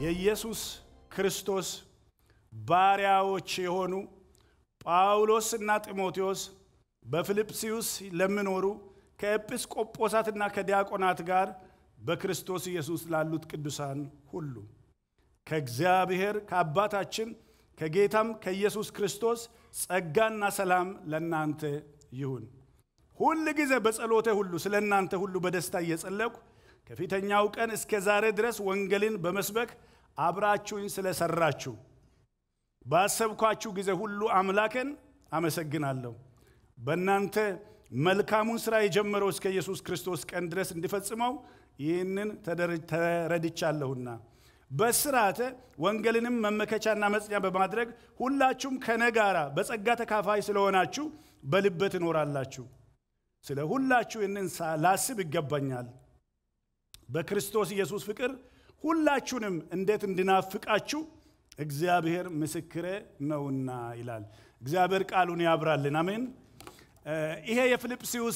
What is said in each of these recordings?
የኢየሱስ ክርስቶስ ባሪያዎች የሆኑ ጳውሎስና ጢሞቴዎስ በፊልጵስዩስ ለሚኖሩ ከኤጲስቆጶሳትና ከዲያቆናት ጋር በክርስቶስ ኢየሱስ ላሉት ቅዱሳን ሁሉ ከእግዚአብሔር ከአባታችን ከጌታም ከኢየሱስ ክርስቶስ ጸጋና ሰላም ለእናንተ ይሁን። ሁል ጊዜ በጸሎቴ ሁሉ ስለ እናንተ ሁሉ በደስታ እየጸለኩ ከፊተኛው ቀን እስከ ዛሬ ድረስ ወንጌልን በመስበክ አብራችሁኝ ስለሰራችሁ ባሰብኳችሁ ጊዜ ሁሉ አምላክን አመሰግናለሁ። በእናንተ መልካሙን ሥራ የጀመረው እስከ ኢየሱስ ክርስቶስ ቀን ድረስ እንዲፈጽመው ይህንን ተረድቻለሁና በስርዓተ ወንጌልንም መመከቻና መጽኛ በማድረግ ሁላችሁም ከነ ጋራ በጸጋ ተካፋይ ስለሆናችሁ በልቤ ትኖራላችሁ። ስለ ሁላችሁ ይህንን ላስብ ይገባኛል። በክርስቶስ ኢየሱስ ፍቅር ሁላችሁንም እንዴት እንድናፍቃችሁ እግዚአብሔር ምስክሬ ነውና ይላል። እግዚአብሔር ቃሉን ያብራልን። አሜን። ይሄ የፊልጵስዩስ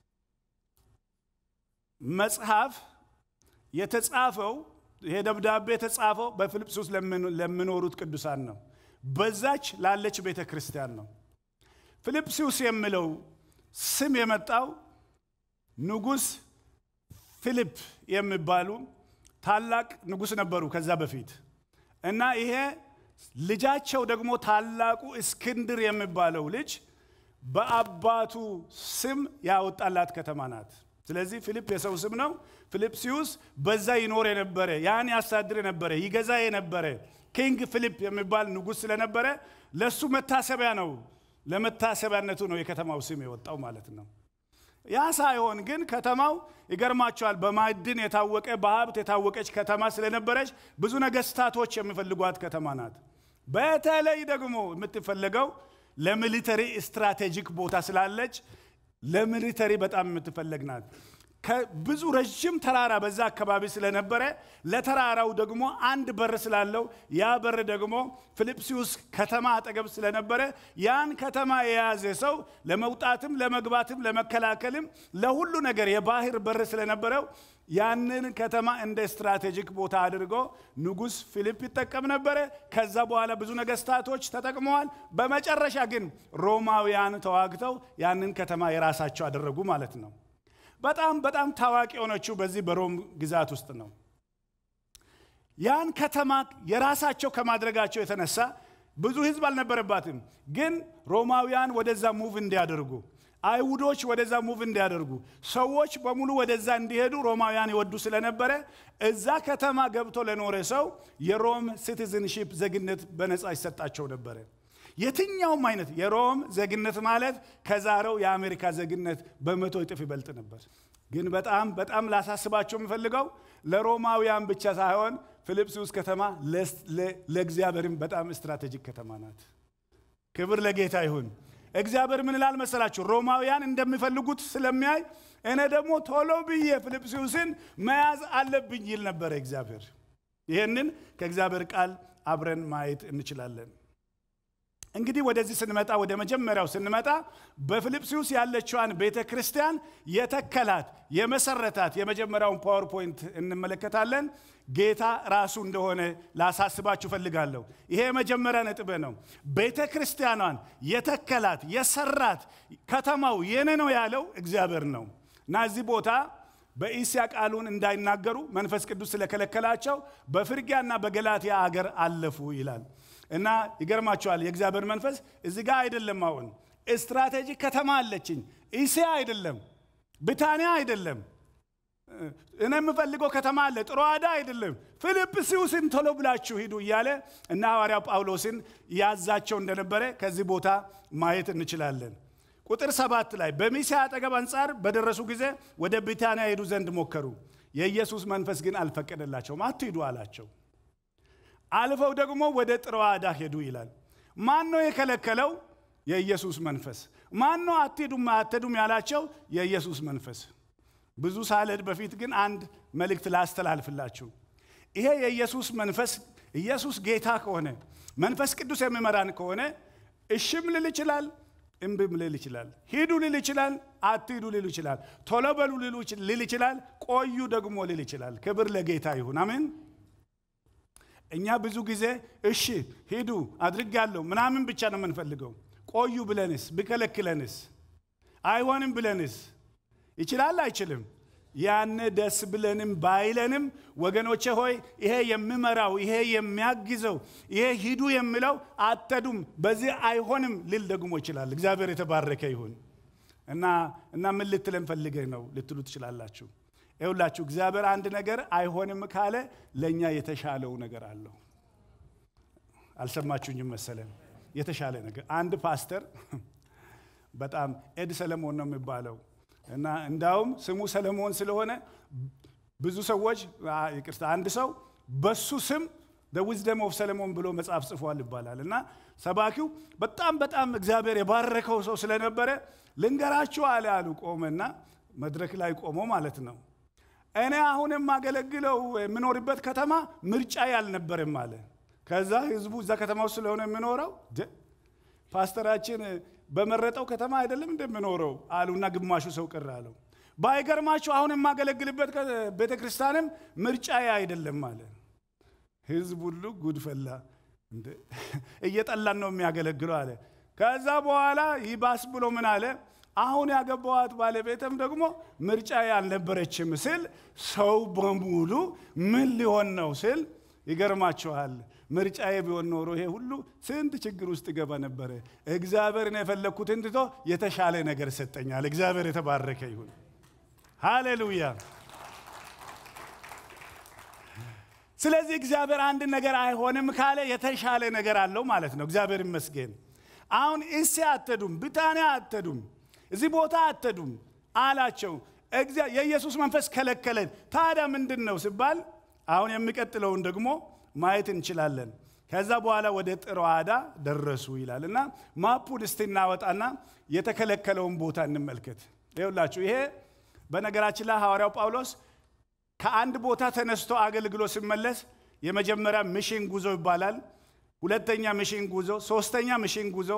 መጽሐፍ የተጻፈው ይሄ ደብዳቤ የተጻፈው በፊልጵስዩስ ለሚኖሩት ቅዱሳን ነው። በዛች ላለች ቤተ ክርስቲያን ነው። ፊልጵስዩስ የሚለው ስም የመጣው ንጉሥ ፊልፕ የሚባሉ ታላቅ ንጉሥ ነበሩ ከዛ በፊት እና ይሄ ልጃቸው ደግሞ ታላቁ እስክንድር የሚባለው ልጅ በአባቱ ስም ያወጣላት ከተማ ናት። ስለዚህ ፊልፕ የሰው ስም ነው። ፊልጵስዩስ በዛ ይኖር የነበረ ያን ያሳድር የነበረ ይገዛ የነበረ ኪንግ ፊልፕ የሚባል ንጉሥ ስለነበረ ለእሱ መታሰቢያ ነው። ለመታሰቢያነቱ ነው የከተማው ስም የወጣው ማለት ነው። ያ ሳይሆን ግን ከተማው ይገርማቸዋል። በማዕድን የታወቀ በሀብት የታወቀች ከተማ ስለነበረች ብዙ ነገስታቶች የሚፈልጓት ከተማ ናት። በተለይ ደግሞ የምትፈለገው ለሚሊተሪ ስትራቴጂክ ቦታ ስላለች ለሚሊተሪ በጣም የምትፈለግ ናት። ብዙ ረዥም ተራራ በዛ አካባቢ ስለነበረ ለተራራው ደግሞ አንድ በር ስላለው ያ በር ደግሞ ፊልጵስዩስ ከተማ አጠገብ ስለነበረ ያን ከተማ የያዘ ሰው ለመውጣትም ለመግባትም ለመከላከልም ለሁሉ ነገር የባህር በር ስለነበረው ያንን ከተማ እንደ ስትራቴጂክ ቦታ አድርጎ ንጉሥ ፊልፕ ይጠቀም ነበረ። ከዛ በኋላ ብዙ ነገስታቶች ተጠቅመዋል። በመጨረሻ ግን ሮማውያን ተዋግተው ያንን ከተማ የራሳቸው አደረጉ ማለት ነው። በጣም በጣም ታዋቂ የሆነችው በዚህ በሮም ግዛት ውስጥ ነው። ያን ከተማ የራሳቸው ከማድረጋቸው የተነሳ ብዙ ህዝብ አልነበረባትም። ግን ሮማውያን ወደዛ ሙቭ እንዲያደርጉ አይሁዶች ወደዛ ሙቭ እንዲያደርጉ ሰዎች በሙሉ ወደዛ እንዲሄዱ ሮማውያን ይወዱ ስለነበረ እዛ ከተማ ገብቶ ለኖረ ሰው የሮም ሲቲዝንሺፕ ዜግነት በነፃ ይሰጣቸው ነበረ። የትኛውም አይነት የሮም ዜግነት ማለት ከዛሬው የአሜሪካ ዜግነት በመቶ እጥፍ ይበልጥ ነበር። ግን በጣም በጣም ላሳስባቸው የምፈልገው ለሮማውያን ብቻ ሳይሆን ፊልጵስዩስ ከተማ ለእግዚአብሔርም በጣም ስትራቴጂክ ከተማ ናት። ክብር ለጌታ ይሁን። እግዚአብሔር ምን ይላል መሰላችሁ? ሮማውያን እንደሚፈልጉት ስለሚያይ እኔ ደግሞ ቶሎ ብዬ ፊልጵስዩስን መያዝ አለብኝ ይል ነበረ እግዚአብሔር። ይህንን ከእግዚአብሔር ቃል አብረን ማየት እንችላለን። እንግዲህ ወደዚህ ስንመጣ ወደ መጀመሪያው ስንመጣ በፊልጵስዩስ ያለችዋን ቤተ ክርስቲያን የተከላት የመሰረታት የመጀመሪያውን ፓወርፖይንት እንመለከታለን። ጌታ ራሱ እንደሆነ ላሳስባችሁ ፈልጋለሁ። ይሄ የመጀመሪያ ነጥብ ነው። ቤተ ክርስቲያኗን የተከላት የሰራት ከተማው የኔ ነው ያለው እግዚአብሔር ነው እና እዚህ ቦታ በኢስያ ቃሉን እንዳይናገሩ መንፈስ ቅዱስ ስለከለከላቸው በፍርጊያና በገላትያ አገር አለፉ ይላል እና ይገርማቸዋል። የእግዚአብሔር መንፈስ እዚህ ጋር አይደለም። አሁን ስትራቴጂክ ከተማ አለችኝ። ኢስያ አይደለም፣ ብታንያ አይደለም፣ እኔ የምፈልገው ከተማ አለ፣ ጥሮአዳ አይደለም፣ ፊልጵስዩስን ቶሎ ብላችሁ ሂዱ እያለ እና ሐዋርያው ጳውሎስን ያዛቸው እንደነበረ ከዚህ ቦታ ማየት እንችላለን። ቁጥር ሰባት ላይ በሚስያ አጠገብ አንጻር በደረሱ ጊዜ ወደ ቢታንያ ሄዱ ዘንድ ሞከሩ። የኢየሱስ መንፈስ ግን አልፈቀደላቸውም። አትሂዱ አላቸው። አልፈው ደግሞ ወደ ጥሮአዳ ሄዱ ይላል። ማን ነው የከለከለው? የኢየሱስ መንፈስ። ማን ነው አትሄዱም አትሄዱም ያላቸው? የኢየሱስ መንፈስ። ብዙ ሳልሄድ በፊት ግን አንድ መልእክት ላስተላልፍላችሁ። ይሄ የኢየሱስ መንፈስ ኢየሱስ ጌታ ከሆነ መንፈስ ቅዱስ የሚመራን ከሆነ እሽም ልል ይችላል፣ እምብም ልል ይችላል። ሂዱ ልል ይችላል፣ አትሂዱ ልል ይችላል። ቶሎ በሉ ልል ይችላል፣ ቆዩ ደግሞ ልል ይችላል። ክብር ለጌታ ይሁን። አሜን። እኛ ብዙ ጊዜ እሺ ሂዱ አድርጋለሁ ምናምን ብቻ ነው የምንፈልገው። ቆዩ ብለንስ ቢከለክለንስ አይሆንም ብለንስ ይችላል አይችልም ያን ደስ ብለንም ባይለንም ወገኖቼ ሆይ ይሄ የሚመራው ይሄ የሚያግዘው ይሄ ሂዱ የሚለው አተዱም በዚህ አይሆንም ልል ደግሞ ይችላል። እግዚአብሔር የተባረከ ይሁን እና እና ምን ልትለን ፈልገህ ነው ልትሉ ትችላላችሁ። ይኸውላችሁ እግዚአብሔር አንድ ነገር አይሆንም ካለ ለእኛ የተሻለው ነገር አለው። አልሰማችሁኝም መሰለን? የተሻለ ነገር አንድ ፓስተር በጣም ኤድ ሰለሞን ነው የሚባለው እና እንዳውም ስሙ ሰለሞን ስለሆነ ብዙ ሰዎች ይቅርታ፣ አንድ ሰው በሱ ስም ዊዝደም ኦፍ ሰለሞን ብሎ መጽሐፍ ጽፏል ይባላል። እና ሰባኪው በጣም በጣም እግዚአብሔር የባረከው ሰው ስለነበረ ልንገራችሁ አለ አሉ። ቆመና መድረክ ላይ ቆሞ ማለት ነው። እኔ አሁን የማገለግለው የምኖርበት ከተማ ምርጫ ያልነበረም አለ። ከዛ ህዝቡ እዛ ከተማ ውስጥ ስለሆነ የሚኖረው ፓስተራችን በመረጠው ከተማ አይደለም እንደምኖረው አሉና ግማሹ ሰው ቅር አለው። ባይገርማችሁ አሁን የማገለግልበት ቤተ ክርስቲያንም ምርጫዬ አይደለም አለ። ህዝብ ሁሉ ጉድ ፈላ። እየጠላን ነው የሚያገለግለው አለ። ከዛ በኋላ ይባስ ብሎ ምን አለ? አሁን ያገባዋት ባለቤትም ደግሞ ምርጫዬ አልነበረችም ስል ሰው በሙሉ ምን ሊሆን ነው ስል ይገርማችኋል ምርጫዬ ቢሆን ኖሮ ይሄ ሁሉ ስንት ችግር ውስጥ ገባ ነበረ። እግዚአብሔርን የፈለግኩትን ትቶ የተሻለ ነገር ሰጠኛል። እግዚአብሔር የተባረከ ይሁን። ሃሌሉያ። ስለዚህ እግዚአብሔር አንድ ነገር አይሆንም ካለ የተሻለ ነገር አለው ማለት ነው። እግዚአብሔር ይመስገን። አሁን እሴ አትሄዱም፣ ብታንያ አትሄዱም፣ እዚህ ቦታ አትሄዱም አላቸው። የኢየሱስ መንፈስ ከለከለን። ታዲያ ምንድን ነው ሲባል አሁን የሚቀጥለውን ደግሞ ማየት እንችላለን። ከዛ በኋላ ወደ ጥሮአዳ ደረሱ ይላል እና ማፑን እስቲ እናወጣና የተከለከለውን ቦታ እንመልከት። ይኸውላችሁ ይሄ በነገራችን ላይ ሐዋርያው ጳውሎስ ከአንድ ቦታ ተነስቶ አገልግሎ ሲመለስ የመጀመሪያ ሚሽን ጉዞ ይባላል። ሁለተኛ ሚሽን ጉዞ፣ ሶስተኛ ሚሽን ጉዞ፣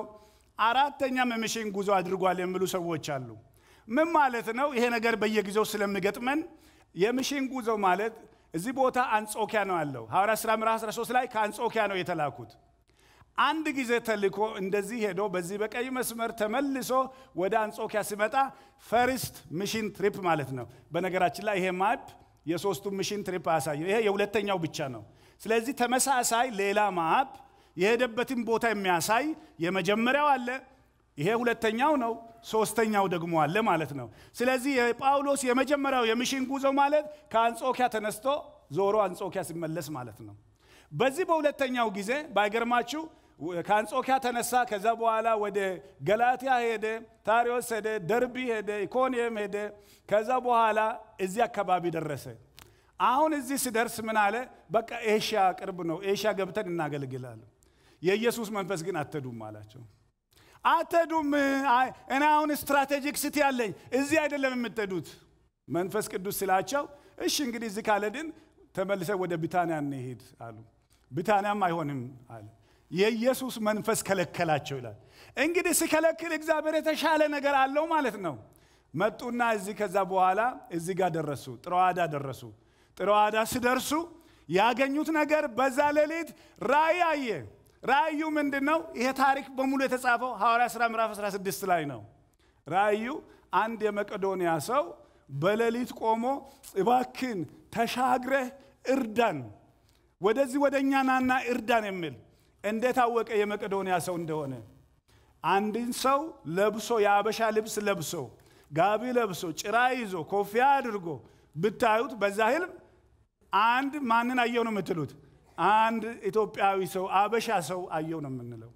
አራተኛም ሚሽን ጉዞ አድርጓል የሚሉ ሰዎች አሉ። ምን ማለት ነው? ይሄ ነገር በየጊዜው ስለሚገጥመን የሚሽን ጉዞ ማለት እዚህ ቦታ አንጾኪያ ነው ያለው። ሐዋርያ ሥራ ምዕራፍ 13 ላይ ከአንጾኪያ ነው የተላኩት። አንድ ጊዜ ተልኮ እንደዚህ ሄዶ በዚህ በቀይ መስመር ተመልሶ ወደ አንጾኪያ ሲመጣ ፈርስት ሚሽን ትሪፕ ማለት ነው። በነገራችን ላይ ይሄ ማፕ የሶስቱ ሚሽን ትሪፕ አያሳየው። ይሄ የሁለተኛው ብቻ ነው። ስለዚህ ተመሳሳይ ሌላ ማፕ የሄደበትን ቦታ የሚያሳይ የመጀመሪያው አለ፣ ይሄ ሁለተኛው ነው፣ ሶስተኛው ደግሞ አለ ማለት ነው። ስለዚህ የጳውሎስ የመጀመሪያው የሚሽን ጉዞ ማለት ከአንጾኪያ ተነስቶ ዞሮ አንጾኪያ ሲመለስ ማለት ነው። በዚህ በሁለተኛው ጊዜ ባይገርማችሁ ከአንጾኪያ ተነሳ። ከዛ በኋላ ወደ ገላትያ ሄደ፣ ታሪዎስ ሄደ፣ ደርቢ ሄደ፣ ኢኮንየም ሄደ። ከዛ በኋላ እዚህ አካባቢ ደረሰ። አሁን እዚህ ሲደርስ ምን አለ? በቃ ኤሽያ ቅርብ ነው፣ ኤሽያ ገብተን እናገልግላለን። የኢየሱስ መንፈስ ግን አትሄዱም አላቸው። አትሄዱም። እኔ አሁን ስትራቴጂክ ሲቲ አለኝ፣ እዚህ አይደለም የምትሄዱት መንፈስ ቅዱስ ስላቸው፣ እሺ እንግዲህ እዚህ ካለድን ተመልሰ ወደ ቢታንያ እንሄድ አሉ። ቢታንያም አይሆንም አለ። የኢየሱስ መንፈስ ከለከላቸው ይላል። እንግዲህ ሲከለክል እግዚአብሔር የተሻለ ነገር አለው ማለት ነው። መጡና እዚህ ከዛ በኋላ እዚህ ጋር ደረሱ፣ ጥሮዋዳ ደረሱ። ጥሮዋዳ ሲደርሱ ያገኙት ነገር በዛ ሌሊት ራእይ አየ። ራእዩ ምንድን ነው? ይሄ ታሪክ በሙሉ የተጻፈው ሐዋርያ ሥራ ምዕራፍ 16 ላይ ነው። ራእዩ አንድ የመቄዶንያ ሰው በሌሊት ቆሞ እባክን ተሻግረህ እርዳን፣ ወደዚህ ወደ እኛ ናና እርዳን የሚል እንዴት አወቀ የመቄዶንያ ሰው እንደሆነ? አንድን ሰው ለብሶ የአበሻ ልብስ ለብሶ ጋቢ ለብሶ ጭራ ይዞ ኮፊያ አድርጎ ብታዩት በዛ ህልም አንድ ማንን አየው ነው የምትሉት? አንድ ኢትዮጵያዊ ሰው አበሻ ሰው አየው ነው የምንለው።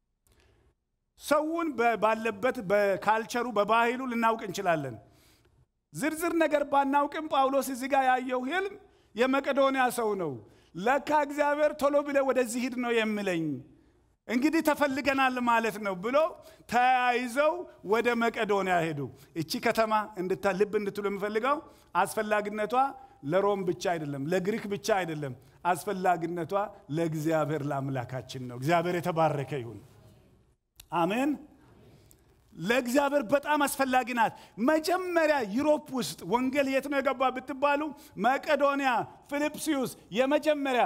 ሰውን ባለበት በካልቸሩ በባህሉ ልናውቅ እንችላለን። ዝርዝር ነገር ባናውቅም ጳውሎስ እዚህ ጋር ያየው ህልም የመቄዶንያ ሰው ነው። ለካ እግዚአብሔር ቶሎ ብለ ወደዚህ ሂድ ነው የሚለኝ እንግዲህ ተፈልገናል ማለት ነው ብሎ ተያይዘው ወደ መቄዶንያ ሄዱ። እቺ ከተማ ልብ እንድትሉ የምፈልገው አስፈላጊነቷ ለሮም ብቻ አይደለም፣ ለግሪክ ብቻ አይደለም። አስፈላጊነቷ ለእግዚአብሔር ለአምላካችን ነው። እግዚአብሔር የተባረከ ይሁን። አሜን። ለእግዚአብሔር በጣም አስፈላጊ ናት። መጀመሪያ ዩሮፕ ውስጥ ወንጌል የት ነው የገባ ብትባሉ መቄዶንያ፣ ፊልጵስዩስ የመጀመሪያ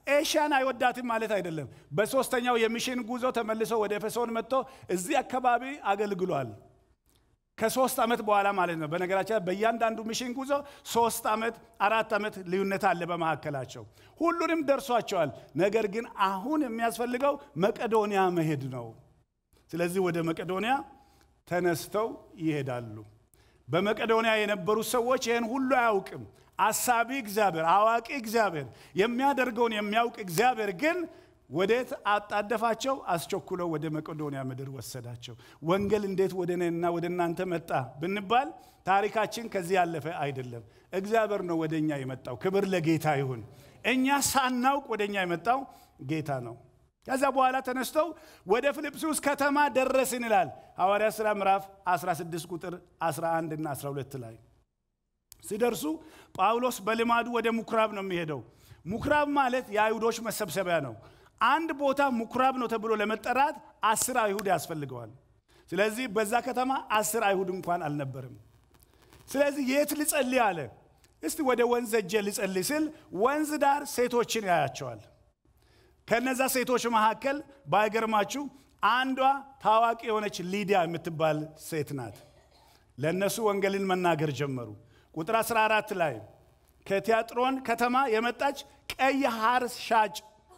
ኤሽያን አይወዳትም ማለት አይደለም። በሶስተኛው የሚሽን ጉዞ ተመልሶ ወደ ኤፌሶን መጥቶ እዚህ አካባቢ አገልግሏል። ከሶስት ዓመት በኋላ ማለት ነው። በነገራችን በእያንዳንዱ ሚሽን ጉዞ ሶስት ዓመት አራት ዓመት ልዩነት አለ በመካከላቸው። ሁሉንም ደርሷቸዋል። ነገር ግን አሁን የሚያስፈልገው መቄዶንያ መሄድ ነው። ስለዚህ ወደ መቄዶንያ ተነስተው ይሄዳሉ። በመቄዶንያ የነበሩ ሰዎች ይህን ሁሉ አያውቅም። አሳቢ እግዚአብሔር፣ አዋቂ እግዚአብሔር፣ የሚያደርገውን የሚያውቅ እግዚአብሔር ግን ወዴት አጣደፋቸው? አስቸኩለው ወደ መቄዶንያ ምድር ወሰዳቸው። ወንጌል እንዴት ወደ እኔና ወደ እናንተ መጣ ብንባል ታሪካችን ከዚህ ያለፈ አይደለም። እግዚአብሔር ነው ወደ እኛ የመጣው። ክብር ለጌታ ይሁን። እኛ ሳናውቅ ወደ እኛ የመጣው ጌታ ነው። ከዛ በኋላ ተነስተው ወደ ፊልጵስዩስ ከተማ ደረስን ይላል ሐዋርያ ሥራ ምዕራፍ 16 ቁጥር 11 እና 12 ላይ ሲደርሱ ጳውሎስ በልማዱ ወደ ምኩራብ ነው የሚሄደው። ምኩራብ ማለት የአይሁዶች መሰብሰቢያ ነው። አንድ ቦታ ምኩራብ ነው ተብሎ ለመጠራት አስር አይሁድ ያስፈልገዋል። ስለዚህ በዛ ከተማ አስር አይሁድ እንኳን አልነበርም። ስለዚህ የት ልጸልይ አለ። እስቲ ወደ ወንዝ እጄ ልጸልይ ስል ወንዝ ዳር ሴቶችን ያያቸዋል። ከነዛ ሴቶች መካከል ባይገርማችሁ አንዷ ታዋቂ የሆነች ሊዲያ የምትባል ሴት ናት። ለእነሱ ወንጌልን መናገር ጀመሩ። ቁጥር 14 ላይ ከቲያጥሮን ከተማ የመጣች ቀይ ሐር ሻጭ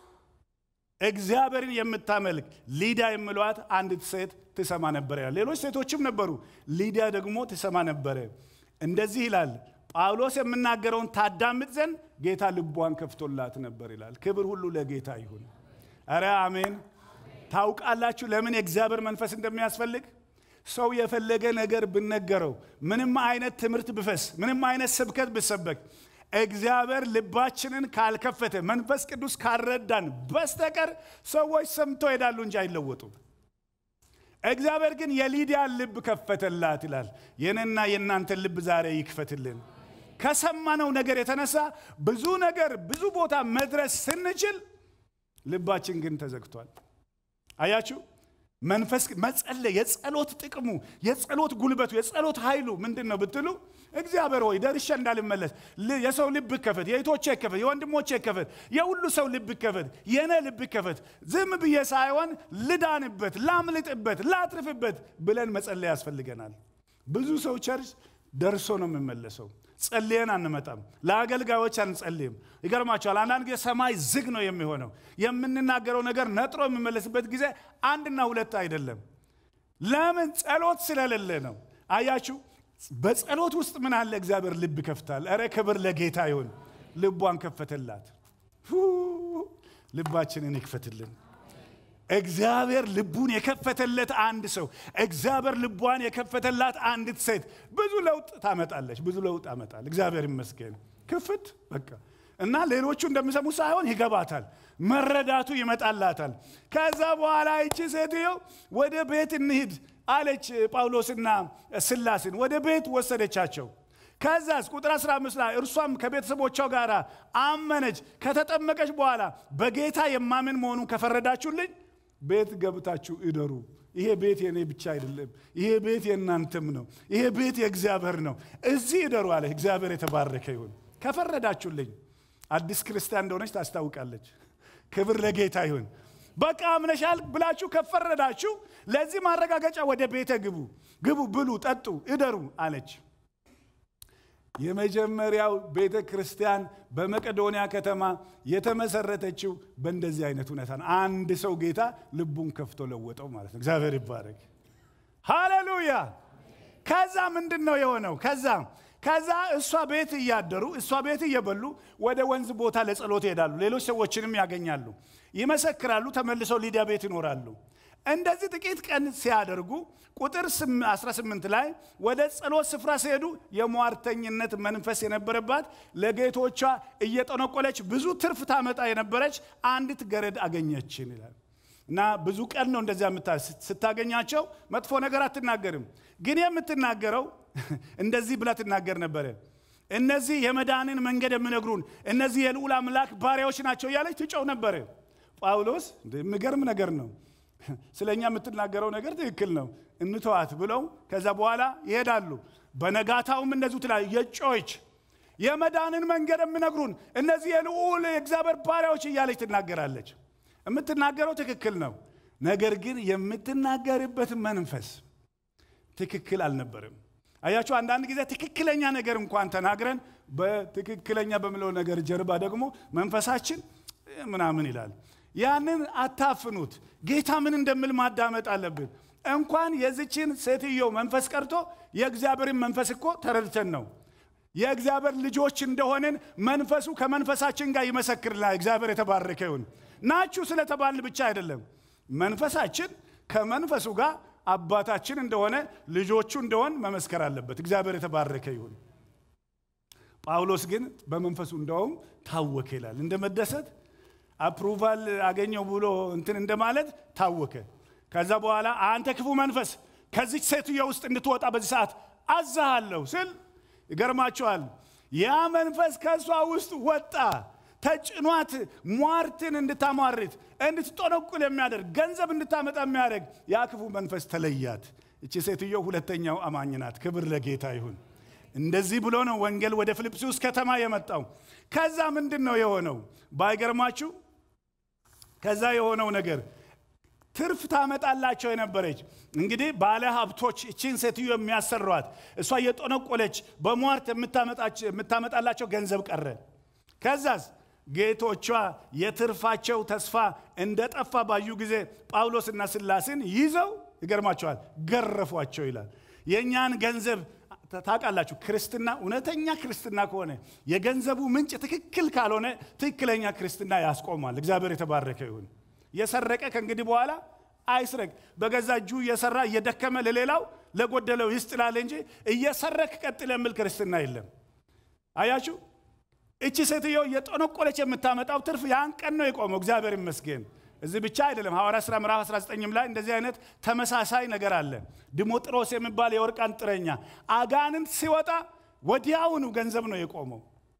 እግዚአብሔርን የምታመልክ ሊዲያ የምለዋት አንዲት ሴት ትሰማ ነበረ ይላል። ሌሎች ሴቶችም ነበሩ፣ ሊዲያ ደግሞ ትሰማ ነበረ። እንደዚህ ይላል ጳውሎስ የምናገረውን ታዳምጥ ዘንድ ጌታ ልቧን ከፍቶላት ነበር ይላል። ክብር ሁሉ ለጌታ ይሁን። አረ አሜን። ታውቃላችሁ ለምን የእግዚአብሔር መንፈስ እንደሚያስፈልግ? ሰው የፈለገ ነገር ብነገረው፣ ምንም አይነት ትምህርት ብፈስ፣ ምንም አይነት ስብከት ብሰበክ እግዚአብሔር ልባችንን ካልከፈተ መንፈስ ቅዱስ ካልረዳን በስተቀር ሰዎች ሰምተው ይሄዳሉ እንጂ አይለወጡም። እግዚአብሔር ግን የሊዲያን ልብ ከፈተላት ይላል። የኔና የእናንተን ልብ ዛሬ ይክፈትልን። ከሰማነው ነገር የተነሳ ብዙ ነገር ብዙ ቦታ መድረስ ስንችል ልባችን ግን ተዘግቷል። አያችሁ፣ መንፈስ መጸለይ የጸሎት ጥቅሙ የጸሎት ጉልበቱ የጸሎት ኃይሉ ምንድን ነው ብትሉ እግዚአብሔር ሆይ ደርሼ እንዳልመለስ የሰው ልብ ይከፈት፣ የእህቶቼ ይከፈት፣ የወንድሞቼ ይከፈት፣ የሁሉ ሰው ልብ ይከፈት፣ የእኔ ልብ ይከፈት። ዝም ብዬ ሳይሆን ልዳንበት፣ ላምልጥበት፣ ላትርፍበት ብለን መጸለይ ያስፈልገናል። ብዙ ሰው ቸርች ደርሶ ነው የሚመለሰው። ጸልየን አንመጣም። ለአገልጋዮች አንጸልይም። ይገርማቸዋል። አንዳንድ ጊዜ ሰማይ ዝግ ነው የሚሆነው። የምንናገረው ነገር ነጥሮ የሚመለስበት ጊዜ አንድና ሁለት አይደለም። ለምን? ጸሎት ስለሌለ ነው። አያችሁ፣ በጸሎት ውስጥ ምን አለ? እግዚአብሔር ልብ ይከፍታል። እረ ክብር ለጌታ ይሁን። ልቧን ከፈተላት። ልባችንን ይክፈትልን። እግዚአብሔር ልቡን የከፈተለት አንድ ሰው እግዚአብሔር ልቧን የከፈተላት አንዲት ሴት ብዙ ለውጥ ታመጣለች። ብዙ ለውጥ አመጣል። እግዚአብሔር ይመስገን። ክፍት በቃ እና ሌሎቹ እንደሚሰሙ ሳይሆን ይገባታል፣ መረዳቱ ይመጣላታል። ከዛ በኋላ ይቺ ሴትዮ ወደ ቤት እንሂድ አለች። ጳውሎስና ስላስን ወደ ቤት ወሰደቻቸው። ከዛስ ቁጥር 15 ላይ እርሷም ከቤተሰቦቿ ጋር አመነች። ከተጠመቀች በኋላ በጌታ የማምን መሆኑን ከፈረዳችሁልኝ ቤት ገብታችሁ እደሩ። ይሄ ቤት የኔ ብቻ አይደለም፣ ይሄ ቤት የእናንተም ነው። ይሄ ቤት የእግዚአብሔር ነው። እዚህ እደሩ አለ። እግዚአብሔር የተባረከ ይሁን። ከፈረዳችሁልኝ አዲስ ክርስቲያን እንደሆነች ታስታውቃለች። ክብር ለጌታ ይሁን። በቃ አምነሻል ብላችሁ ከፈረዳችሁ ለዚህ ማረጋገጫ ወደ ቤተ ግቡ፣ ግቡ፣ ብሉ፣ ጠጡ፣ እደሩ አለች። የመጀመሪያው ቤተ ክርስቲያን በመቄዶንያ ከተማ የተመሰረተችው በእንደዚህ አይነት ሁኔታ ነው። አንድ ሰው ጌታ ልቡን ከፍቶ ለወጠው ማለት ነው። እግዚአብሔር ይባረክ። ሃሌሉያ። ከዛ ምንድን ነው የሆነው? ከዛ ከዛ እሷ ቤት እያደሩ እሷ ቤት እየበሉ ወደ ወንዝ ቦታ ለጸሎት ይሄዳሉ። ሌሎች ሰዎችንም ያገኛሉ፣ ይመሰክራሉ፣ ተመልሰው ሊዲያ ቤት ይኖራሉ። እንደዚህ ጥቂት ቀን ሲያደርጉ ቁጥር 18 ላይ ወደ ጸሎት ስፍራ ሲሄዱ የሟርተኝነት መንፈስ የነበረባት ለጌቶቿ እየጠነቆለች ብዙ ትርፍ ታመጣ የነበረች አንዲት ገረድ አገኘችን ይላል። እና ብዙ ቀን ነው እንደዚያ ስታገኛቸው መጥፎ ነገር አትናገርም፣ ግን የምትናገረው እንደዚህ ብላ ትናገር ነበረ። እነዚህ የመዳንን መንገድ የሚነግሩን እነዚህ የልዑል አምላክ ባሪያዎች ናቸው እያለች ትጨው ነበረ። ጳውሎስ የሚገርም ነገር ነው ስለ እኛ የምትናገረው ነገር ትክክል ነው፣ እንተዋት ብለው ከዛ በኋላ ይሄዳሉ። በነጋታውም እንደዚሁ ትላለች። የጮች የመዳንን መንገድ የሚነግሩን እነዚህ የልዑል የእግዚአብሔር ባሪያዎች እያለች ትናገራለች። የምትናገረው ትክክል ነው። ነገር ግን የምትናገርበት መንፈስ ትክክል አልነበርም። አያችሁ፣ አንዳንድ ጊዜ ትክክለኛ ነገር እንኳን ተናግረን በትክክለኛ በምለው ነገር ጀርባ ደግሞ መንፈሳችን ምናምን ይላል። ያንን አታፍኑት። ጌታ ምን እንደምል ማዳመጥ አለብን። እንኳን የዚችን ሴትዮ መንፈስ ቀርቶ የእግዚአብሔርን መንፈስ እኮ ተረድተን ነው የእግዚአብሔር ልጆች እንደሆንን መንፈሱ ከመንፈሳችን ጋር ይመሰክርልናል። እግዚአብሔር የተባረከ ይሁን። ናችሁ ስለተባል ብቻ አይደለም። መንፈሳችን ከመንፈሱ ጋር አባታችን እንደሆነ ልጆቹ እንደሆን መመስከር አለበት። እግዚአብሔር የተባረከ ይሁን። ጳውሎስ ግን በመንፈሱ እንደውም ታወከ ይላል። እንደ መደሰት አፕሩቫል አገኘው ብሎ እንትን እንደማለት ታወከ። ከዛ በኋላ አንተ ክፉ መንፈስ ከዚች ሴትዮ ውስጥ እንድትወጣ በዚህ ሰዓት አዛሃለሁ ስል ይገርማቸዋል። ያ መንፈስ ከእሷ ውስጥ ወጣ። ተጭኗት ሟርትን እንድታሟርት እንድትጠነቁል የሚያደርግ ገንዘብ እንድታመጣ የሚያደርግ ያ ክፉ መንፈስ ተለያት። እቺ ሴትዮ ሁለተኛው አማኝ ናት። ክብር ለጌታ ይሁን። እንደዚህ ብሎ ነው ወንጌል ወደ ፊልጵስዩስ ከተማ የመጣው። ከዛ ምንድን ነው የሆነው? ባይገርማችሁ ከዛ የሆነው ነገር ትርፍ ታመጣላቸው የነበረች እንግዲህ ባለ ሀብቶች እቺን ሴትዮ የሚያሰሯት እሷ እየጠነቆለች በሟርት የምታመጣላቸው ገንዘብ ቀረ። ከዛስ ጌቶቿ የትርፋቸው ተስፋ እንደጠፋ ባዩ ጊዜ ጳውሎስና ስላስን ይዘው ይገርማቸዋል፣ ገረፏቸው ይላል። የእኛን ገንዘብ ታውቃላችሁ፣ ክርስትና እውነተኛ ክርስትና ከሆነ የገንዘቡ ምንጭ ትክክል ካልሆነ ትክክለኛ ክርስትና ያስቆማል። እግዚአብሔር የተባረከ ይሁን። የሰረቀ ከእንግዲህ በኋላ አይስረቅ። በገዛ እጁ እየሰራ እየደከመ ለሌላው ለጎደለው ይስጥላል እንጂ እየሰረክ ቀጥል የሚል ክርስትና የለም። አያችሁ፣ እቺ ሴትዮ እየጠነቆለች የምታመጣው ትርፍ ያን ቀን ነው የቆመው። እግዚአብሔር ይመስገን። እዚህ ብቻ አይደለም። ሐዋርያ ሥራ ምዕራፍ 19 ላይ እንደዚህ አይነት ተመሳሳይ ነገር አለ። ዲሞጥሮስ የሚባል የወርቅ አንጥረኛ አጋንንት ሲወጣ ወዲያውኑ ገንዘብ ነው የቆመው።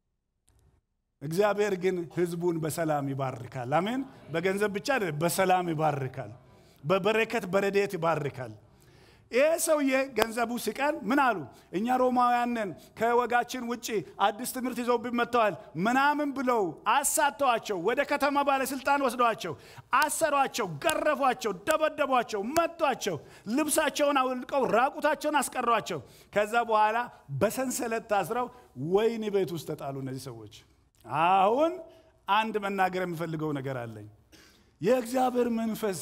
እግዚአብሔር ግን ሕዝቡን በሰላም ይባርካል። አሜን። በገንዘብ ብቻ አይደለም፣ በሰላም ይባርካል። በበረከት በረዴት ይባርካል። ይህ ሰውዬ ገንዘቡ ሲቀር ምን አሉ? እኛ ሮማውያን ነን፣ ከወጋችን ውጭ አዲስ ትምህርት ይዘውብን መጥተዋል ምናምን ብለው አሳተዋቸው። ወደ ከተማ ባለስልጣን ወስደዋቸው አሰሯቸው፣ ገረፏቸው፣ ደበደቧቸው፣ መቷቸው፣ ልብሳቸውን አውልቀው ራቁታቸውን አስቀሯቸው። ከዛ በኋላ በሰንሰለት ታስረው ወህኒ ቤት ውስጥ ተጣሉ እነዚህ ሰዎች። አሁን አንድ መናገር የምፈልገው ነገር አለኝ። የእግዚአብሔር መንፈስ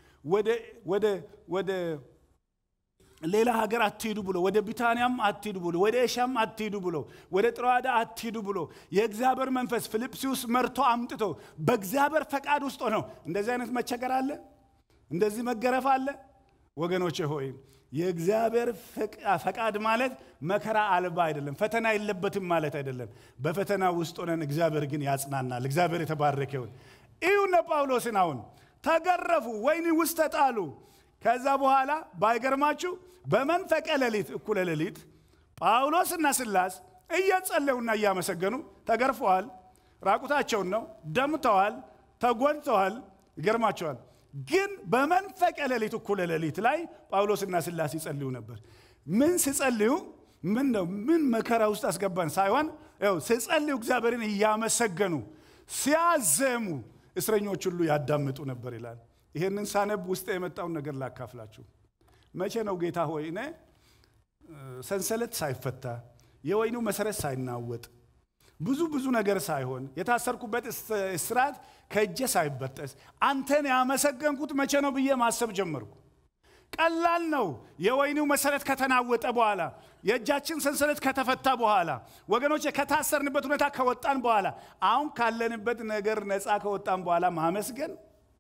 ወደ ሌላ ሀገር አትሂዱ ብሎ ወደ ቢታንያም አትሂዱ ብሎ ወደ ኤሻም አትሂዱ ብሎ ወደ ጥሮአዳ አትሂዱ ብሎ የእግዚአብሔር መንፈስ ፊልጵስዩስ መርቶ አምጥቶ በእግዚአብሔር ፈቃድ ውስጥ ሆነው እንደዚህ አይነት መቸገር አለ፣ እንደዚህ መገረፍ አለ። ወገኖቼ ሆይ የእግዚአብሔር ፈቃድ ማለት መከራ አልባ አይደለም፣ ፈተና የለበትም ማለት አይደለም። በፈተና ውስጥ ሆነን እግዚአብሔር ግን ያጽናናል። እግዚአብሔር የተባረከ ይሁን። እዩነ ጳውሎስን አሁን ተገረፉ፣ ወህኒ ውስጥ ተጣሉ። ከዛ በኋላ ባይገርማችሁ በመንፈቀ ሌሊት እኩለ ሌሊት ጳውሎስና ስላስ እየጸለዩና እያመሰገኑ ተገርፈዋል። ራቁታቸውን ነው፣ ደምተዋል፣ ተጎድተዋል። ይገርማቸዋል። ግን በመንፈቀ ሌሊት እኩለ ሌሊት ላይ ጳውሎስና ስላስ ይጸልዩ ነበር። ምን ሲጸልዩ ምን ነው ምን መከራ ውስጥ አስገባን ሳይሆን ው ሲጸልዩ እግዚአብሔርን እያመሰገኑ ሲያዘሙ እስረኞች ሁሉ ያዳምጡ ነበር ይላል። ይሄንን ሳነብ ውስጥ የመጣውን ነገር ላካፍላችሁ። መቼ ነው ጌታ ሆይ እኔ ሰንሰለት ሳይፈታ የወይኑ መሰረት ሳይናወጥ ብዙ ብዙ ነገር ሳይሆን የታሰርኩበት እስራት ከእጄ ሳይበጠስ አንተን ያመሰገንኩት መቼ ነው ብዬ ማሰብ ጀመርኩ። ቀላል ነው። የወይኑ መሰረት ከተናወጠ በኋላ የእጃችን ሰንሰለት ከተፈታ በኋላ ወገኖች ከታሰርንበት ሁኔታ ከወጣን በኋላ አሁን ካለንበት ነገር ነፃ ከወጣን በኋላ ማመስገን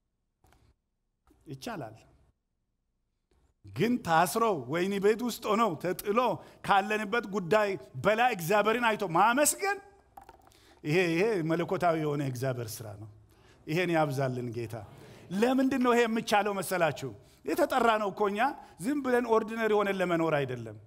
ይቻላል። ግን ታስሮ ወይኒ ቤት ውስጥ ሆነው ተጥሎ ካለንበት ጉዳይ በላይ እግዚአብሔርን አይቶ ማመስገን ይሄ ይሄ መለኮታዊ የሆነ እግዚአብሔር ስራ ነው። ይሄን ያብዛልን ጌታ። ለምንድን ነው ይሄ የምቻለው መሰላችሁ? የተጠራ ነው እኮ እኛ ዝም ብለን ኦርዲነሪ ሆነን ለመኖር አይደለም።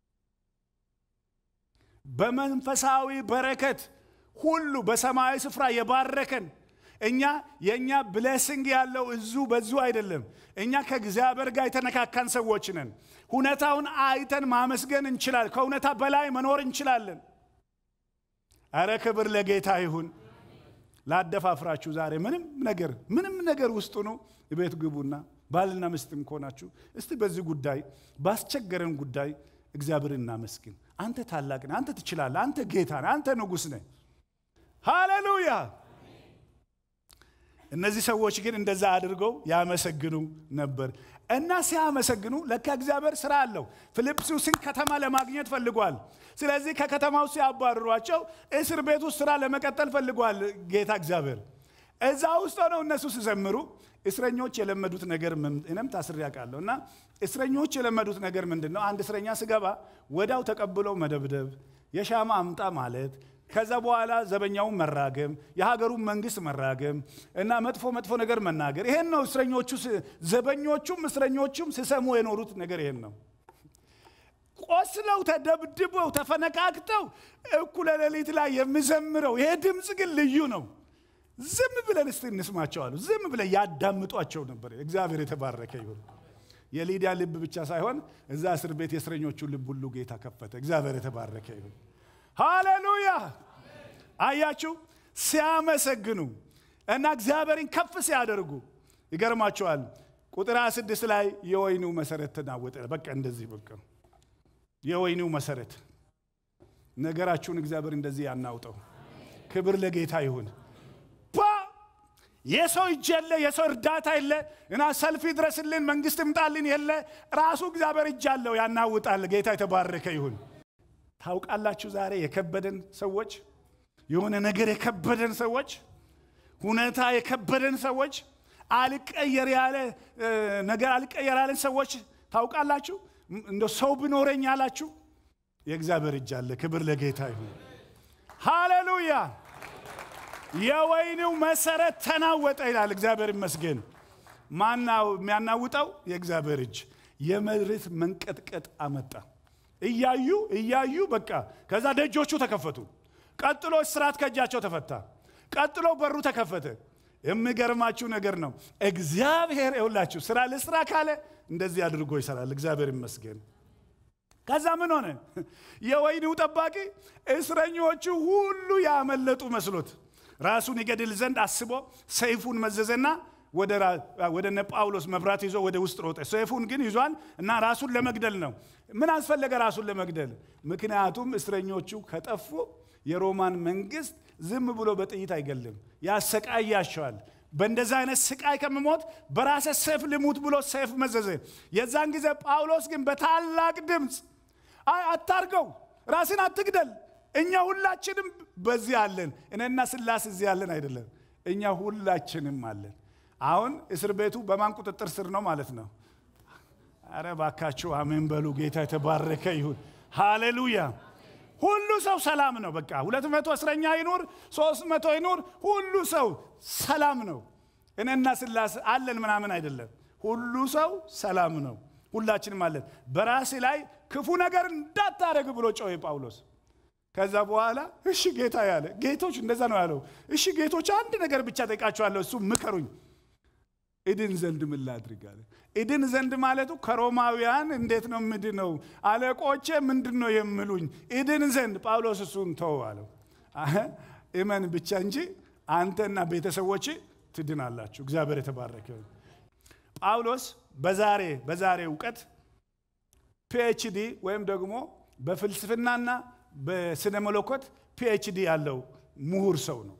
በመንፈሳዊ በረከት ሁሉ በሰማያዊ ስፍራ የባረከን እኛ የእኛ ብሌሲንግ ያለው እዙ በዙ አይደለም። እኛ ከእግዚአብሔር ጋር የተነካካን ሰዎች ነን። ሁኔታውን አይተን ማመስገን እንችላለን። ከእውነታ በላይ መኖር እንችላለን። አረ ክብር ለጌታ ይሁን። ላደፋፍራችሁ ዛሬ ምንም ነገር ምንም ነገር ውስጡ ነው። ቤት ግቡና ባልና ሚስትም ከሆናችሁ እስቲ በዚህ ጉዳይ ባስቸገረን ጉዳይ እግዚአብሔር እናመስግን። አንተ ታላቅ ነህ፣ አንተ ትችላለህ፣ አንተ ጌታ ነህ፣ አንተ ንጉሥ ነህ። ሃሌሉያ። እነዚህ ሰዎች ግን እንደዛ አድርገው ያመሰግኑ ነበር እና ሲያመሰግኑ ለካ እግዚአብሔር ስራ አለው። ፊልጵስዩስን ከተማ ለማግኘት ፈልጓል። ስለዚህ ከከተማው ሲያባርሯቸው እስር ቤት ውስጥ ስራ ለመቀጠል ፈልጓል ጌታ እግዚአብሔር። እዛ ውስጥ ሆነው እነሱ ሲዘምሩ እስረኞች የለመዱት ነገር እኔም ታስሬ አውቃለሁ እና እስረኞች የለመዱት ነገር ምንድን ነው? አንድ እስረኛ ስገባ ወዳው ተቀብለው መደብደብ፣ የሻማ አምጣ ማለት ከዛ በኋላ ዘበኛውን መራገም፣ የሀገሩን መንግስት መራገም እና መጥፎ መጥፎ ነገር መናገር። ይሄን ነው እስረኞቹ ዘበኞቹም እስረኞቹም ሲሰሙ የኖሩት ነገር ይሄን ነው። ቆስለው ተደብድበው ተፈነቃቅተው እኩለ ሌሊት ላይ የሚዘምረው ይሄ ድምፅ ግን ልዩ ነው። ዝም ብለን እስቲ እንስማቸዋሉ። ዝም ብለን ያዳምጧቸው ነበር። እግዚአብሔር የተባረከ ይሁን። የሊዲያ ልብ ብቻ ሳይሆን እዛ እስር ቤት የእስረኞቹ ልብ ሁሉ ጌታ ከፈተ። እግዚአብሔር የተባረከ ይሁን። ሃሌሉያ! አያችሁ፣ ሲያመሰግኑ እና እግዚአብሔርን ከፍ ሲያደርጉ ይገርማቸዋል። ቁጥር 26 ላይ የወይኑ መሰረት ተናወጠ። በቃ እንደዚህ በቃ የወይኒው መሰረት ነገራችሁን እግዚአብሔር እንደዚህ ያናውጠው። ክብር ለጌታ ይሁን። የሰው እጅ የለ፣ የሰው እርዳታ የለ እና ሰልፍ ይድረስልን መንግስት ይምጣልን የለ፣ ራሱ እግዚአብሔር እጅ አለው፣ ያናውጣል። ጌታ የተባረከ ይሁን። ታውቃላችሁ ዛሬ የከበደን ሰዎች የሆነ ነገር የከበደን ሰዎች ሁኔታ የከበደን ሰዎች አልቀየር ያለ ነገር አልቀየር ያለን ሰዎች ታውቃላችሁ። እንደ ሰው ብኖረኝ ያላችሁ የእግዚአብሔር እጅ አለ። ክብር ለጌታ ይሁን። ሃሌሉያ። የወይኒው መሰረት ተናወጠ ይላል። እግዚአብሔር ይመስገን። ማናው የሚያናውጠው የእግዚአብሔር እጅ የመሬት መንቀጥቀጥ አመጣ። እያዩ እያዩ በቃ ከዛ ደጆቹ ተከፈቱ። ቀጥሎ እስራት ከእጃቸው ተፈታ። ቀጥሎ በሩ ተከፈተ። የሚገርማችሁ ነገር ነው። እግዚአብሔር ይውላችሁ ስራ ልስራ ካለ እንደዚህ አድርጎ ይሰራል። እግዚአብሔር ይመስገን። ከዛ ምን ሆነ? የወይኒው ጠባቂ እስረኞቹ ሁሉ ያመለጡ መስሎት ራሱን ይገድል ዘንድ አስቦ ሰይፉን መዘዘና ወደ እነ ጳውሎስ መብራት ይዞ ወደ ውስጥ ሮጠ። ሰይፉን ግን ይዟል እና ራሱን ለመግደል ነው። ምን አስፈለገ ራሱን ለመግደል? ምክንያቱም እስረኞቹ ከጠፉ የሮማን መንግስት ዝም ብሎ በጥይት አይገልም፣ ያሰቃያቸዋል። በእንደዛ አይነት ስቃይ ከምሞት በራሴ ሰይፍ ልሙት ብሎ ሰይፍ መዘዘ። የዛን ጊዜ ጳውሎስ ግን በታላቅ ድምፅ አይ አታርገው፣ ራስን አትግደል፣ እኛ ሁላችንም በዚህ አለን። እኔና ስላስ እዚህ አለን አይደለም፣ እኛ ሁላችንም አለን። አሁን እስር ቤቱ በማን ቁጥጥር ስር ነው ማለት ነው? አረ ባካችሁ አሜን በሉ። ጌታ የተባረከ ይሁን። ሃሌሉያ። ሁሉ ሰው ሰላም ነው። በቃ ሁለት መቶ እስረኛ ይኑር፣ ሶስት መቶ ይኑር፣ ሁሉ ሰው ሰላም ነው። እኔና ስላሴ አለን ምናምን አይደለም። ሁሉ ሰው ሰላም ነው። ሁላችንም አለን። በራሴ ላይ ክፉ ነገር እንዳታደረግ ብሎ ጮኸ ጳውሎስ። ከዛ በኋላ እሺ ጌታ ያለ ጌቶች እንደዛ ነው ያለው። እሺ ጌቶች አንድ ነገር ብቻ ጠይቃችኋለሁ፣ እሱ ምከሩኝ እድን ዘንድ ምን ላድርግ አለ። እድን ዘንድ ማለቱ ከሮማውያን እንዴት ነው ምድነው? አለቆቼ ምንድን ነው የምሉኝ? እድን ዘንድ ጳውሎስ እሱን ተው አለው። እመን ብቻ እንጂ አንተና ቤተሰቦች ትድናላችሁ። እግዚአብሔር የተባረከ ጳውሎስ በዛሬ በዛሬ እውቀት ፒኤችዲ ወይም ደግሞ በፍልስፍናና በስነ መለኮት ፒኤችዲ ያለው ምሁር ሰው ነው።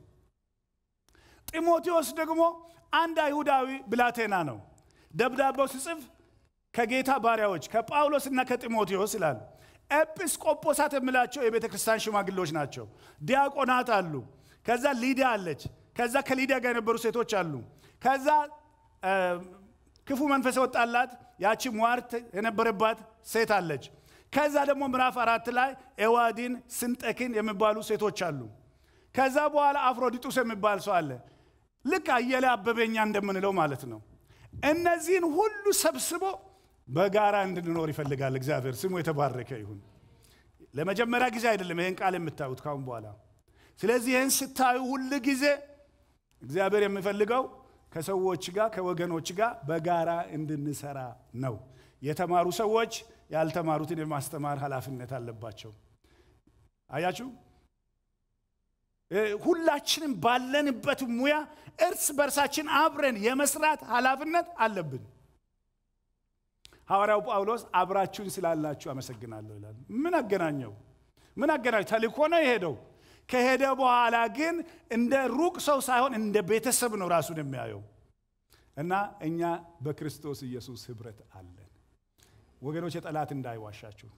ጢሞቴዎስ ደግሞ አንድ አይሁዳዊ ብላቴና ነው። ደብዳቤው ሲጽፍ ከጌታ ባሪያዎች ከጳውሎስና ከጢሞቴዎስ ይላል። ኤጲስቆጶሳት የሚላቸው የቤተ ክርስቲያን ሽማግሌዎች ናቸው። ዲያቆናት አሉ። ከዛ ሊዲያ አለች። ከዛ ከሊዲያ ጋር የነበሩ ሴቶች አሉ። ከዛ ክፉ መንፈስ የወጣላት ያቺ ሟርት የነበረባት ሴት አለች። ከዛ ደግሞ ምዕራፍ አራት ላይ ኤዋዲን፣ ስንጠኪን የሚባሉ ሴቶች አሉ። ከዛ በኋላ አፍሮዲጡስ የሚባል ሰው አለ። ልክ አየለ አበበኛ እንደምንለው ማለት ነው። እነዚህን ሁሉ ሰብስቦ በጋራ እንድንኖር ይፈልጋል እግዚአብሔር። ስሙ የተባረከ ይሁን። ለመጀመሪያ ጊዜ አይደለም ይህን ቃል የምታዩት ካሁን በኋላ። ስለዚህ ይህን ስታዩ ሁል ጊዜ እግዚአብሔር የሚፈልገው ከሰዎች ጋር ከወገኖች ጋር በጋራ እንድንሰራ ነው። የተማሩ ሰዎች ያልተማሩትን የማስተማር ኃላፊነት አለባቸው። አያችሁ ሁላችንም ባለንበት ሙያ እርስ በርሳችን አብረን የመስራት ኃላፊነት አለብን። ሐዋርያው ጳውሎስ አብራችሁን ስላላችሁ አመሰግናለሁ ይላል። ምን አገናኘው? ምን አገናኘው? ተልኮ ነው የሄደው። ከሄደ በኋላ ግን እንደ ሩቅ ሰው ሳይሆን እንደ ቤተሰብ ነው ራሱን የሚያየው እና እኛ በክርስቶስ ኢየሱስ ህብረት አለን። ወገኖች የጠላት እንዳይዋሻችሁ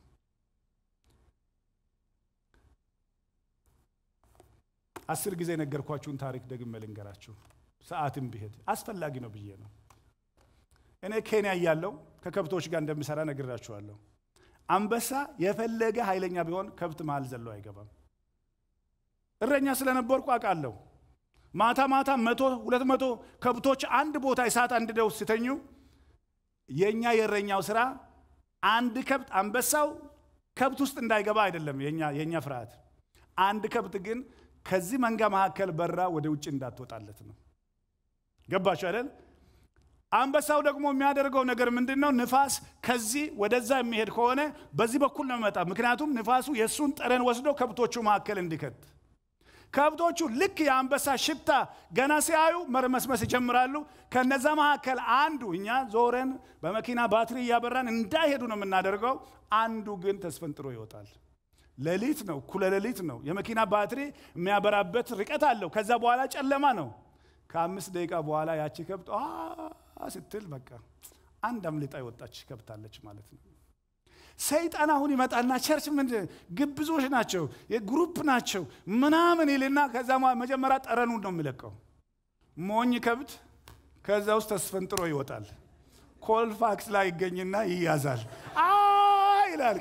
አስር ጊዜ የነገርኳችሁን ታሪክ ደግሜ ልንገራችሁ። ሰዓትም ቢሄድ አስፈላጊ ነው ብዬ ነው። እኔ ኬንያ እያለሁ ከከብቶች ጋር እንደምሰራ ነግራችኋለሁ። አንበሳ የፈለገ ኃይለኛ ቢሆን ከብት መሃል ዘሎ አይገባም። እረኛ ስለነበርኩ አውቃለሁ። ማታ ማታ መቶ ሁለት መቶ ከብቶች አንድ ቦታ እሳት አንድደው ሲተኙ የእኛ የእረኛው ስራ አንድ ከብት አንበሳው ከብት ውስጥ እንዳይገባ አይደለም የእኛ ፍርሃት። አንድ ከብት ግን ከዚህ መንጋ መካከል በራ ወደ ውጭ እንዳትወጣለት ነው። ገባችሁ አይደል? አንበሳው ደግሞ የሚያደርገው ነገር ምንድን ነው? ንፋስ ከዚህ ወደዛ የሚሄድ ከሆነ በዚህ በኩል ነው የሚመጣ። ምክንያቱም ንፋሱ የእሱን ጠረን ወስዶ ከብቶቹ መካከል እንዲከት ከብቶቹ ልክ የአንበሳ ሽታ ገና ሲያዩ መርመስመስ ይጀምራሉ። ከነዛ መካከል አንዱ እኛ ዞረን በመኪና ባትሪ እያበራን እንዳይሄዱ ነው የምናደርገው። አንዱ ግን ተስፈንጥሮ ይወጣል። ሌሊት ነው፣ እኩለ ሌሊት ነው። የመኪና ባትሪ የሚያበራበት ርቀት አለው። ከዛ በኋላ ጨለማ ነው። ከአምስት ደቂቃ በኋላ ያቺ ከብት ስትል በቃ አንድ አምልጣ የወጣች ከብታለች ማለት ነው። ሰይጣን አሁን ይመጣና ቸርች ምን ግብዞች ናቸው የግሩፕ ናቸው ምናምን ይልና ከዛ መጀመሪያ ጠረኑን ነው የሚለቀው። ሞኝ ከብት ከዛ ውስጥ ተስፈንጥሮ ይወጣል። ኮልፋክስ ላይ ይገኝና ይያዛል። ይላል።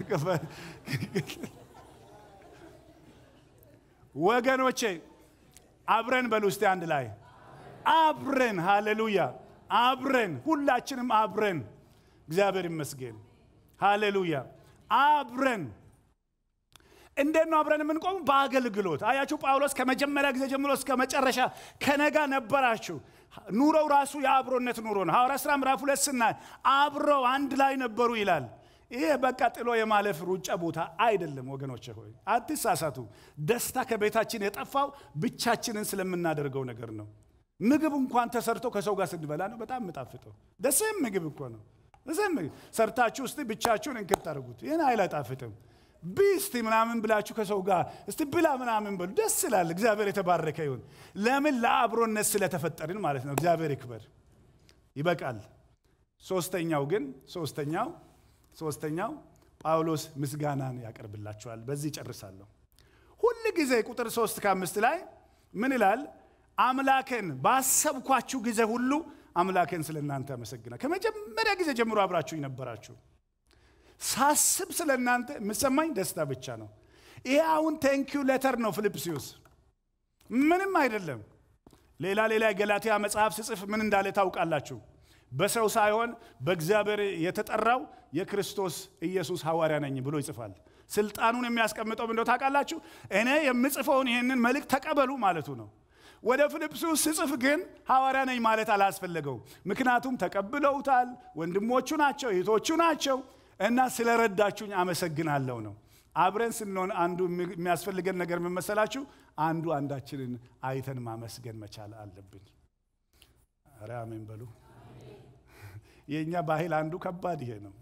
ወገኖቼ አብረን በሉ እስቲ አንድ ላይ አብረን፣ ሃሌሉያ፣ አብረን ሁላችንም አብረን፣ እግዚአብሔር ይመስገን፣ ሃሌሉያ፣ አብረን እንዴት ነው አብረን የምንቆሙ? በአገልግሎት አያችሁ። ጳውሎስ ከመጀመሪያ ጊዜ ጀምሮ እስከ መጨረሻ ከነጋ ነበራችሁ። ኑሮው ራሱ የአብሮነት ኑሮ ነው። ሐዋርያ ሥራ ምዕራፍ ሁለት ስናይ አብረው አንድ ላይ ነበሩ ይላል። ይሄ በቃ ጥሎ የማለፍ ሩጫ ቦታ አይደለም ወገኖች ሆይ አትሳሳቱ። ደስታ ከቤታችን የጠፋው ብቻችንን ስለምናደርገው ነገር ነው። ምግብ እንኳን ተሰርቶ ከሰው ጋር ስንበላ ነው በጣም የምጣፍጠው። ደስም ምግብ እኮ ነው። ደስም ምግብ ሰርታችሁ እስቲ ብቻችሁን እንክት አድርጉት። ይህን አይል አይጣፍጥም። ቢስቲ ምናምን ብላችሁ ከሰው ጋር እስቲ ብላ ምናምን በሉ፣ ደስ ይላል። እግዚአብሔር የተባረከ ይሁን። ለምን ለአብሮነት ስለተፈጠርን ማለት ነው። እግዚአብሔር ይክበር። ይበቃል። ሶስተኛው ግን ሶስተኛው ሶስተኛው ጳውሎስ ምስጋናን ያቀርብላችኋል። በዚህ ጨርሳለሁ። ሁል ጊዜ ቁጥር ሶስት ከአምስት ላይ ምን ይላል? አምላኬን ባሰብኳችሁ ጊዜ ሁሉ አምላኬን ስለ እናንተ ያመሰግናል። ከመጀመሪያ ጊዜ ጀምሮ አብራችሁ ነበራችሁ። ሳስብ ስለ እናንተ የምሰማኝ ደስታ ብቻ ነው። ይሄ አሁን ቴንኪዩ ሌተር ነው ፊልጵስዩስ፣ ምንም አይደለም። ሌላ ሌላ የገላትያ መጽሐፍ ስጽፍ ምን እንዳለ ታውቃላችሁ? በሰው ሳይሆን በእግዚአብሔር የተጠራው የክርስቶስ ኢየሱስ ሐዋርያ ነኝ ብሎ ይጽፋል። ስልጣኑን የሚያስቀምጠው እንደው ታውቃላችሁ። እኔ የምጽፈውን ይህንን መልእክት ተቀበሉ ማለቱ ነው። ወደ ፊልጵስዩስ ስጽፍ ግን ሐዋርያ ነኝ ማለት አላስፈለገው። ምክንያቱም ተቀብለውታል፣ ወንድሞቹ ናቸው፣ እህቶቹ ናቸው እና ስለረዳችሁኝ አመሰግናለሁ ነው። አብረን ስንሆን አንዱ የሚያስፈልገን ነገር ምን መሰላችሁ? አንዱ አንዳችንን አይተን ማመስገን መቻል አለብን። ኧረ አሜን በሉ። የእኛ ባህል አንዱ ከባድ ይሄ ነው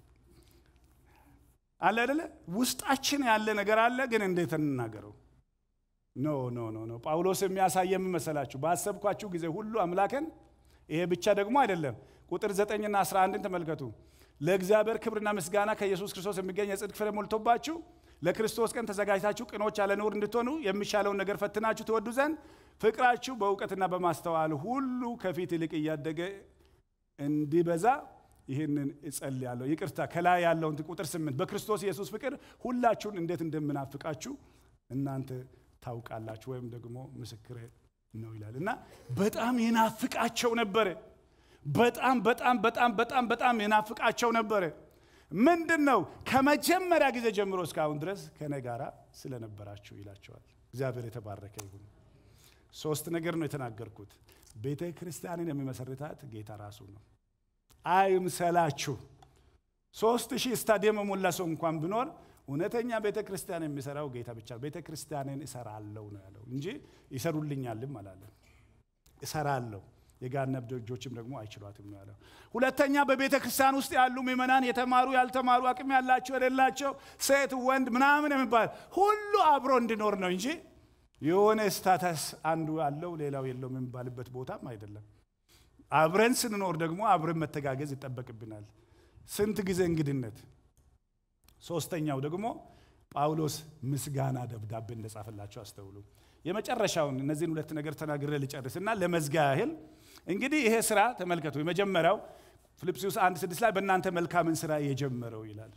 አለ አይደለ? ውስጣችን ያለ ነገር አለ፣ ግን እንዴት እንናገረው? ኖ ኖ ኖ ኖ። ጳውሎስ የሚያሳየ ምን መሰላችሁ? ባሰብኳችሁ ጊዜ ሁሉ አምላክን። ይሄ ብቻ ደግሞ አይደለም። ቁጥር ዘጠኝና አስራ አንድን ተመልከቱ። ለእግዚአብሔር ክብርና ምስጋና ከኢየሱስ ክርስቶስ የሚገኝ የጽድቅ ፍሬ ሞልቶባችሁ ለክርስቶስ ቀን ተዘጋጅታችሁ ቅኖች ያለ ነውር እንድትሆኑ የሚሻለውን ነገር ፈትናችሁ ትወዱ ዘንድ ፍቅራችሁ በእውቀትና በማስተዋል ሁሉ ከፊት ይልቅ እያደገ እንዲበዛ ይህንን እጸልያለሁ። ይቅርታ ከላይ ያለውን ቁጥር ስምንት በክርስቶስ ኢየሱስ ፍቅር ሁላችሁን እንዴት እንደምናፍቃችሁ እናንተ ታውቃላችሁ ወይም ደግሞ ምስክር ነው ይላል እና በጣም ይናፍቃቸው ነበረ። በጣም በጣም በጣም በጣም በጣም ይናፍቃቸው ነበረ። ምንድን ነው ከመጀመሪያ ጊዜ ጀምሮ እስካሁን ድረስ ከኔ ጋራ ስለነበራችሁ ይላቸዋል። እግዚአብሔር የተባረከ ይሁን። ሶስት ነገር ነው የተናገርኩት። ቤተ ክርስቲያንን የሚመሰርታት ጌታ ራሱ ነው። አይምሰላችሁ። ሶስት ሺህ ስታዲየም የሞላ ሰው እንኳን ቢኖር እውነተኛ ቤተ ክርስቲያን የሚሰራው ጌታ ብቻ። ቤተ ክርስቲያንን እሰራለሁ ነው ያለው እንጂ ይሰሩልኛልም አላለም። እሰራለሁ የገሃነም ደጆችም ደግሞ አይችሏትም ነው ያለው። ሁለተኛ በቤተ ክርስቲያን ውስጥ ያሉ ምዕመናን የተማሩ፣ ያልተማሩ፣ አቅም ያላቸው፣ የሌላቸው፣ ሴት፣ ወንድ ምናምን የሚባል ሁሉ አብሮ እንዲኖር ነው እንጂ የሆነ ስታተስ አንዱ አለው ሌላው የለውም የሚባልበት ቦታም አይደለም። አብረን ስንኖር ደግሞ አብረን መተጋገዝ ይጠበቅብናል። ስንት ጊዜ እንግድነት። ሶስተኛው ደግሞ ጳውሎስ ምስጋና ደብዳቤ እንደጻፈላቸው አስተውሉ። የመጨረሻውን እነዚህን ሁለት ነገር ተናግሬ ልጨርስና ለመዝጊያ ያህል እንግዲህ ይሄ ስራ ተመልከቱ። የመጀመሪያው ፊልጵስዩስ አንድ ስድስት ላይ በእናንተ መልካምን ስራ የጀመረው ይላል።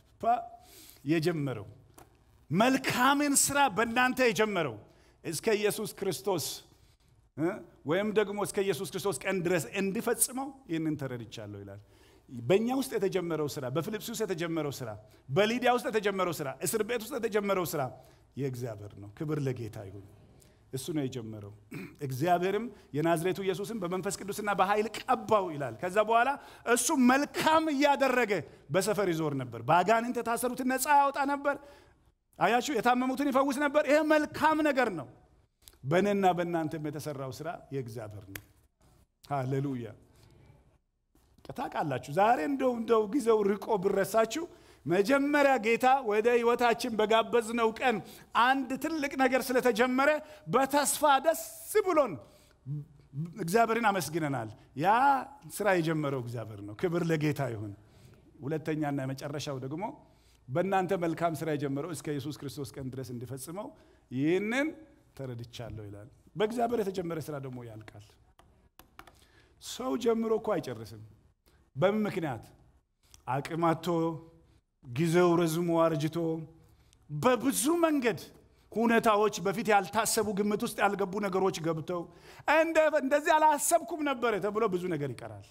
የጀመረው መልካምን ስራ በእናንተ የጀመረው እስከ ኢየሱስ ክርስቶስ ወይም ደግሞ እስከ ኢየሱስ ክርስቶስ ቀን ድረስ እንዲፈጽመው ይህንን ተረድቻለሁ ይላል። በእኛ ውስጥ የተጀመረው ስራ፣ በፊልጵስዩስ የተጀመረው ስራ፣ በሊዲያ ውስጥ የተጀመረው ስራ፣ እስር ቤት ውስጥ የተጀመረው ስራ የእግዚአብሔር ነው። ክብር ለጌታ ይሁን። እሱ ነው የጀመረው። እግዚአብሔርም የናዝሬቱ ኢየሱስን በመንፈስ ቅዱስና በኃይል ቀባው ይላል። ከዛ በኋላ እሱ መልካም እያደረገ በሰፈር ይዞር ነበር። በአጋንንት የታሰሩትን ነፃ ያወጣ ነበር። አያችሁ፣ የታመሙትን ይፈውስ ነበር። ይሄ መልካም ነገር ነው። በእኔና በእናንተም የተሰራው ስራ የእግዚአብሔር ነው። ሃሌሉያ። ታውቃላችሁ፣ ዛሬ እንደው እንደው ጊዜው ርቆ ብረሳችሁ መጀመሪያ ጌታ ወደ ህይወታችን በጋበዝነው ቀን አንድ ትልቅ ነገር ስለተጀመረ በተስፋ ደስ ብሎን እግዚአብሔርን አመስግነናል። ያ ስራ የጀመረው እግዚአብሔር ነው። ክብር ለጌታ ይሁን። ሁለተኛና የመጨረሻው ደግሞ በእናንተ መልካም ስራ የጀመረው እስከ ኢየሱስ ክርስቶስ ቀን ድረስ እንዲፈጽመው ይህንን ተረድቻለሁ ይላል። በእግዚአብሔር የተጀመረ ስራ ደግሞ ያልቃል። ሰው ጀምሮ እኮ አይጨርስም። በምን ምክንያት? አቅም አጥቶ ጊዜው ረዝሞ አርጅቶ በብዙ መንገድ ሁኔታዎች በፊት ያልታሰቡ ግምት ውስጥ ያልገቡ ነገሮች ገብተው እንደዚህ አላሰብኩም ነበር ተብሎ ብዙ ነገር ይቀራል።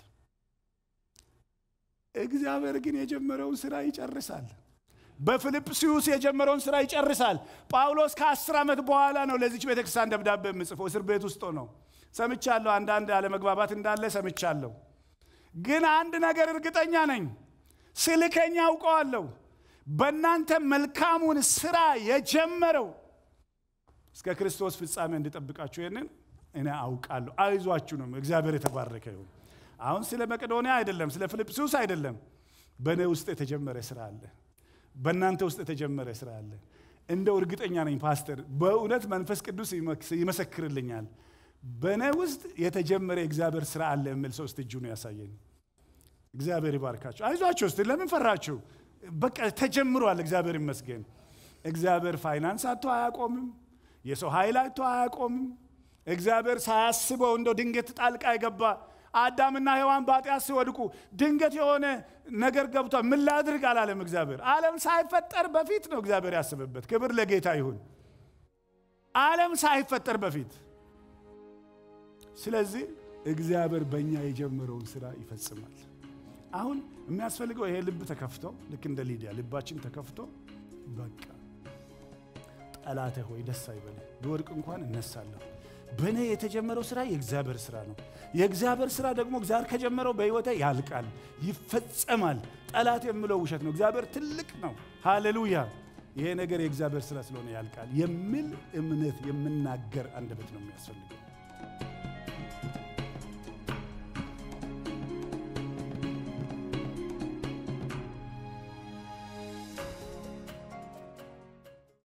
እግዚአብሔር ግን የጀመረውን ስራ ይጨርሳል። በፊልጵስዩስ የጀመረውን ስራ ይጨርሳል። ጳውሎስ ከአስር ዓመት በኋላ ነው ለዚች ቤተክርስቲያን ደብዳቤ የምጽፈው። እስር ቤት ውስጥ ነው። ሰምቻለሁ፣ አንዳንድ አለመግባባት እንዳለ ሰምቻለሁ። ግን አንድ ነገር እርግጠኛ ነኝ ስልከኛ አውቀዋለሁ። በእናንተ መልካሙን ስራ የጀመረው እስከ ክርስቶስ ፍጻሜ እንዲጠብቃችሁ ይህንን እኔ አውቃለሁ። አይዟችሁ ነው። እግዚአብሔር የተባረከ ይሁን። አሁን ስለ መቄዶንያ አይደለም፣ ስለ ፊልጵስዩስ አይደለም። በእኔ ውስጥ የተጀመረ ስራ አለ። በእናንተ ውስጥ የተጀመረ ስራ አለ። እንደው እርግጠኛ ነኝ ፓስተር፣ በእውነት መንፈስ ቅዱስ ይመሰክርልኛል። በእኔ ውስጥ የተጀመረ የእግዚአብሔር ስራ አለ የሚል ሰው እስቲ እጁን ያሳየኝ። እግዚአብሔር ይባርካችሁ። አይዟችሁ እስቲ ለምን ፈራችሁ? በቃ ተጀምሯል። እግዚአብሔር ይመስገን። እግዚአብሔር ፋይናንስ አቶ አያቆምም። የሰው ኃይል አቶ አያቆምም። እግዚአብሔር ሳያስበው እንደው ድንገት ጣልቃ የገባ አዳምና ሔዋን በኃጢአት ሲወድቁ ድንገት የሆነ ነገር ገብቷል። ምን ላድርግ አላለም እግዚአብሔር። ዓለም ሳይፈጠር በፊት ነው እግዚአብሔር ያስብበት። ክብር ለጌታ ይሁን። ዓለም ሳይፈጠር በፊት ስለዚህ እግዚአብሔር በእኛ የጀመረውን ስራ ይፈጽማል። አሁን የሚያስፈልገው ይሄ ልብ ተከፍቶ ልክ እንደ ሊዲያ ልባችን ተከፍቶ በቃ ጠላቴ ሆይ ደስ አይበልህ፣ ብወድቅ እንኳን እነሳለሁ። በእኔ የተጀመረው ስራ የእግዚአብሔር ስራ ነው። የእግዚአብሔር ስራ ደግሞ እግዚአብሔር ከጀመረው በሕይወቴ ያልቃል፣ ይፈጸማል። ጠላት የምለው ውሸት ነው። እግዚአብሔር ትልቅ ነው። ሃሌሉያ። ይሄ ነገር የእግዚአብሔር ስራ ስለሆነ ያልቃል የሚል እምነት የምናገር አንደበት ነው የሚያስፈልገው።